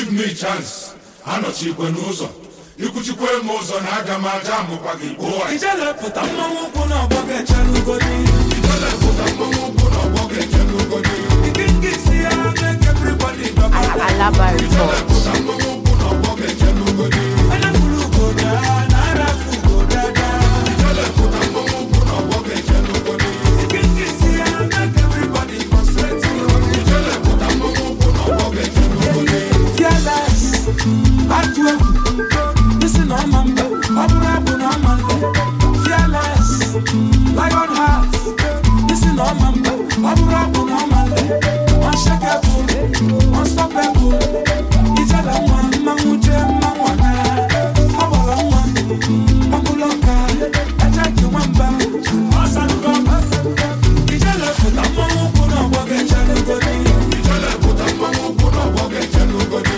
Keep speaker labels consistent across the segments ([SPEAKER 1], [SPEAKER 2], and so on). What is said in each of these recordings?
[SPEAKER 1] give me chance anọchikwe n'ụzọ ikwuchikwe m ụzọ na aga m aja amụkwa gị gbuo
[SPEAKER 2] ijelepụta mmanwụ ụkwụ na ọgbọ ga-echere ugodi
[SPEAKER 1] ijelepụta mmanwụ ụkwụ na ọgbọ ga-eche n'ugodi
[SPEAKER 2] ike nke isi ya make everybody dọba
[SPEAKER 3] Alaba Report.
[SPEAKER 1] ijelepụta mmanwụ ụkwụ na ọgbọ ga-eche n'ugodi
[SPEAKER 2] anafuru ugoda na arafu ugodada
[SPEAKER 1] ijelepụta mmanwụ ụkwụ na ọgbọ ga-eche n'ugodi
[SPEAKER 2] ike nke isi ya make everybody concentrate
[SPEAKER 1] ijelepụta mmanwụ ụkwụ na ọgbọ ga-eche n'ugodi
[SPEAKER 2] fearless atụ egwu isi na ọma mba ọ bụrụ abụ na ọma nle fearless lion heart isi na ọma mba ọ bụrụ abụ na ọma nle unshakable unstoppable ijele nwa mmanwụ jee mmanwụ ana ọ gbọrọ nwa ọbụla ọka eje nke nwamba ọsalugo ijele pụta mmanwụ ụkwụ na ọgbọ ga-eche n'ugodi
[SPEAKER 1] ijelepụta mmanwụ ụkwụ na ọgbọ ga-eche n'ugodi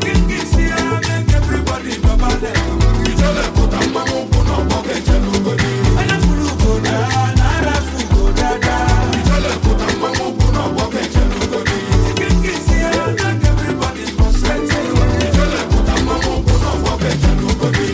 [SPEAKER 1] ijelepụta mmanwụ ụkwụ na ọgbọ ga-eche n'ugodi ijelepụta mmanwụ ụkwụ na ọgbọ ga-eche n'ugodi ijelepụta mmanwụ ụkwụ na ọgbọ ga-eche n'ugodi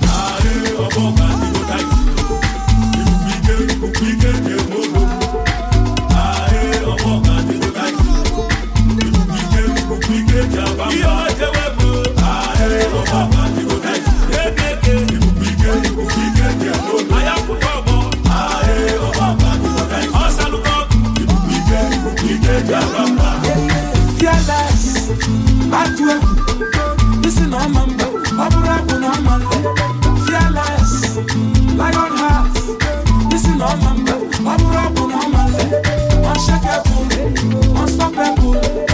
[SPEAKER 2] Fearless, atụ egwu, isi na ọma mba, ọ bụrụ abụ na ọma nle. Fearless, lion heart, isi na ọma mba, ọ bụrụ abụ na ọma nle. Unshakable, unstoppable,